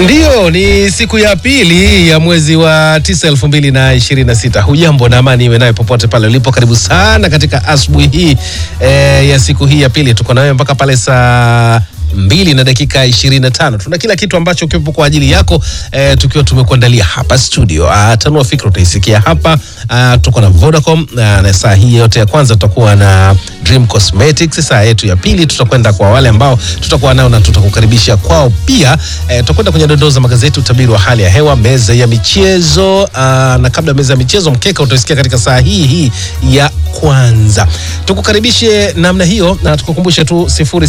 Ndiyo, ni siku ya pili ya mwezi wa tisa elfu mbili na ishirini na sita. Hujambo na amani iwe naye popote pale ulipo. Karibu sana katika asubuhi hii eh, ya siku hii ya pili. Tuko nawe mpaka pale saa mbili na dakika ishirini na tano. Tuna kila kitu ambacho kipo kwa ajili yako eh, tukiwa tumekuandalia hapa studio. Ah, tanua fikra utaisikia hapa. Ah, tuko na Vodacom ah, na saa hii yote ya kwanza tutakuwa na Dream Cosmetics. Saa yetu ya pili tutakwenda kwa wale ambao tutakuwa nao na tutakukaribisha kwao pia. Eh, tutakwenda kwenye dondoo za magazeti, utabiri wa hali ya hewa, meza ya michezo ah, na kabla ya meza ya michezo, mkeka utaisikia katika saa hii hii ya kwanza. Tukukaribishe namna hiyo na tukukumbushe tu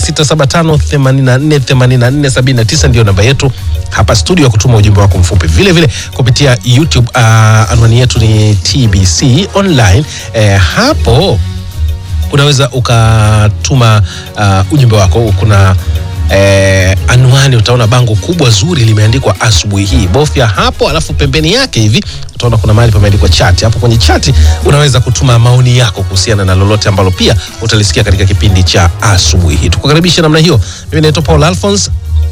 0675848479 ndio namba yetu hapa studio ya kutuma ujumbe wako mfupi. Vile vile kupitia YouTube uh, anwani yetu ni TBC online. Eh, hapo unaweza ukatuma uh, ujumbe wako. Kuna eh, anwani, utaona bango kubwa zuri limeandikwa asubuhi hii. Bofya hapo, alafu pembeni yake hivi utaona kuna mahali pameandikwa chati. Hapo kwenye chati unaweza kutuma maoni yako kuhusiana na lolote ambalo pia utalisikia katika kipindi cha asubuhi hii. Tukukaribisha namna hiyo. Mimi naitwa Paul Alphonse.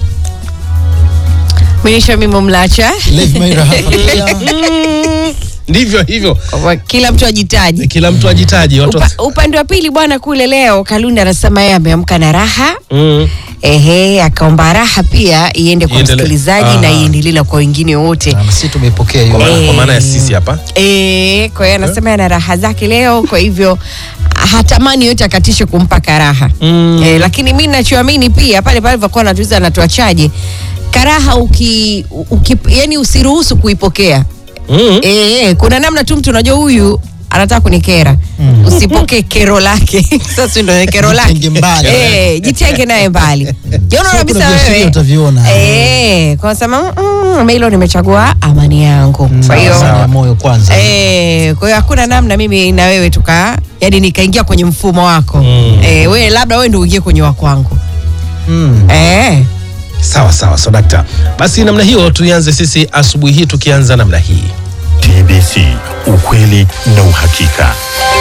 Mwisho mimo mlacha Lev Maira hapa pia. Ndivyo hivyo, Kwa kila mtu ajitaji. kila mtu ajitaji watu Upa, upande wa pili bwana, kule leo Kalunda anasema yeye ameamka na raha mm. ehe, akaomba raha pia iende kwa Iendele- msikilizaji na Aha. iendelee na kwa wengine wote. Na sisi tumeipokea kwa, hiyo. maana, Eh. kwa maana ya sisi hapa Eh, kwa hiyo anasema ana raha zake leo, kwa hivyo hatamani yote akatishe kumpa karaha Mm. eh, lakini mi nachoamini pia pale pale alivyokuwa anatuiza anatuachaje karaha uki, uki, yani usiruhusu kuipokea mm. Eh, kuna namna tu mtu unajua huyu anataka kunikera mm. usipokee kero lake sasa ndo kero lake Jitenge mbali. eh, jitenge naye mbali Yaani Sio kabisa kuna viashiria wewe utaviona. eh, kwa sema mm, hilo nimechagua amani yangu kwa hiyo Amani ya moyo kwanza. Eh, kwa hiyo hakuna namna mimi na wewe tuka yani nikaingia kwenye mfumo wako Mm. eh, wewe labda wewe ndio uingie kwenye wa kwangu Mm. eh. Sawa sawa, so dakta, basi namna hiyo tuianze sisi asubuhi hii tukianza namna hii. TBC, ukweli na uhakika.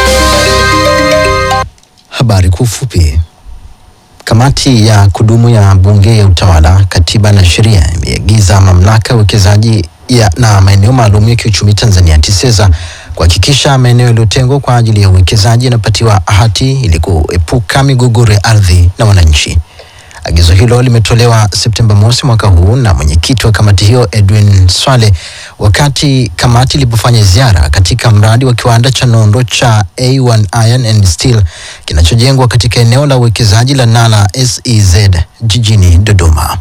Habari kwa ufupi. Kamati ya kudumu ya Bunge ya Utawala, Katiba na Sheria imeagiza mamlaka ya uwekezaji ya na maeneo maalum ya kiuchumi Tanzania TISEZA kuhakikisha maeneo yaliyotengwa kwa ajili ya uwekezaji yanapatiwa hati ili kuepuka migogoro ya ardhi na wananchi. Agizo hilo limetolewa Septemba mosi mwaka huu na mwenyekiti wa kamati hiyo Edwin Swale wakati kamati ilipofanya ziara katika mradi wa kiwanda cha nondo cha A1 Iron and Steel kinachojengwa katika eneo la uwekezaji la Nala SEZ jijini Dodoma.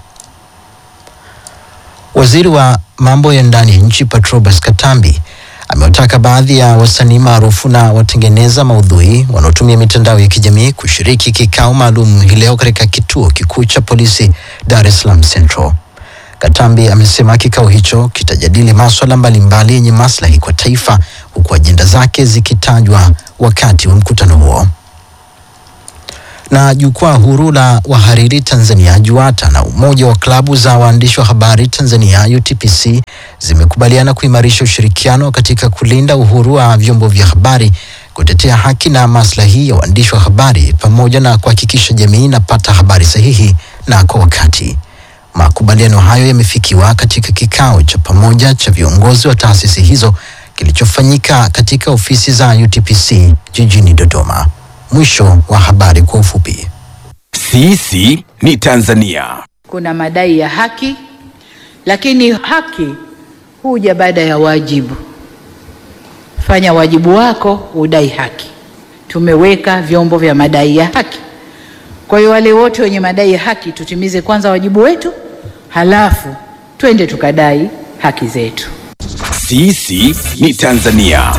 Waziri wa mambo ya ndani ya nchi Patrobas Katambi amewataka baadhi ya wasanii maarufu na watengeneza maudhui wanaotumia mitandao ya kijamii kushiriki kikao maalum hii leo katika kituo kikuu cha polisi Dar es Salaam Central. Katambi amesema kikao hicho kitajadili maswala mbalimbali yenye maslahi kwa taifa huku ajenda zake zikitajwa wakati wa mkutano huo na jukwaa huru la wahariri Tanzania JUATA na umoja wa klabu za waandishi wa habari Tanzania UTPC zimekubaliana kuimarisha ushirikiano katika kulinda uhuru wa vyombo vya habari, kutetea haki na maslahi ya waandishi wa habari pamoja na kuhakikisha jamii inapata habari sahihi na kwa wakati. Makubaliano hayo yamefikiwa katika kikao cha pamoja cha viongozi wa taasisi hizo kilichofanyika katika ofisi za UTPC jijini Dodoma. Mwisho wa habari kwa ufupi. Sisi ni Tanzania. kuna madai ya haki, lakini haki huja baada ya wajibu. Fanya wajibu wako, udai haki. Tumeweka vyombo vya madai ya haki. Kwa hiyo wale wote wenye madai ya haki, tutimize kwanza wajibu wetu, halafu twende tukadai haki zetu. Sisi ni Tanzania.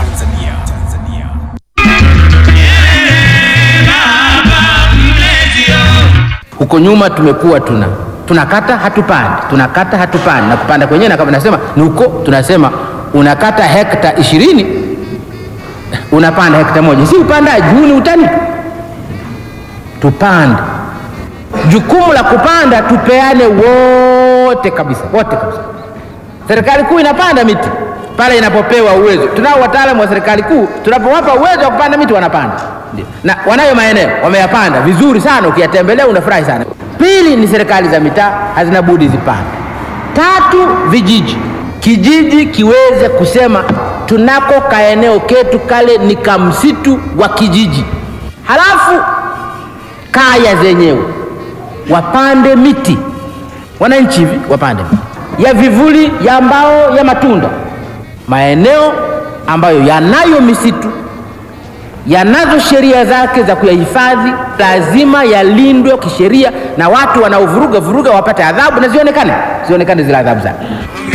Huko nyuma tumekuwa tuna tunakata hatupandi, tunakata hatupandi, na kupanda kwenyewe na kama nasema ni huko, tunasema unakata hekta ishirini unapanda hekta moja, si upandaji huu, ni utani. Tupande, jukumu la kupanda tupeane wote kabisa, wote kabisa. Serikali kuu inapanda miti pale inapopewa uwezo. Tunao wataalamu wa serikali kuu, tunapowapa uwezo wa kupanda miti wanapanda. Ndio. Na wanayo maeneo wameyapanda vizuri sana, ukiyatembelea unafurahi sana. Pili ni serikali za mitaa hazina budi zipande. Tatu, vijiji, kijiji kiweze kusema tunako kaeneo ketu kale ni kamsitu wa kijiji. Halafu kaya zenyewe wapande miti, wananchi hivi wapande miti ya vivuli, ya mbao, ya matunda. Maeneo ambayo yanayo misitu yanazo sheria zake za kuyahifadhi, lazima yalindwe kisheria, na watu wanaovuruga vuruga wapate adhabu na zionekane zionekane zile adhabu zake.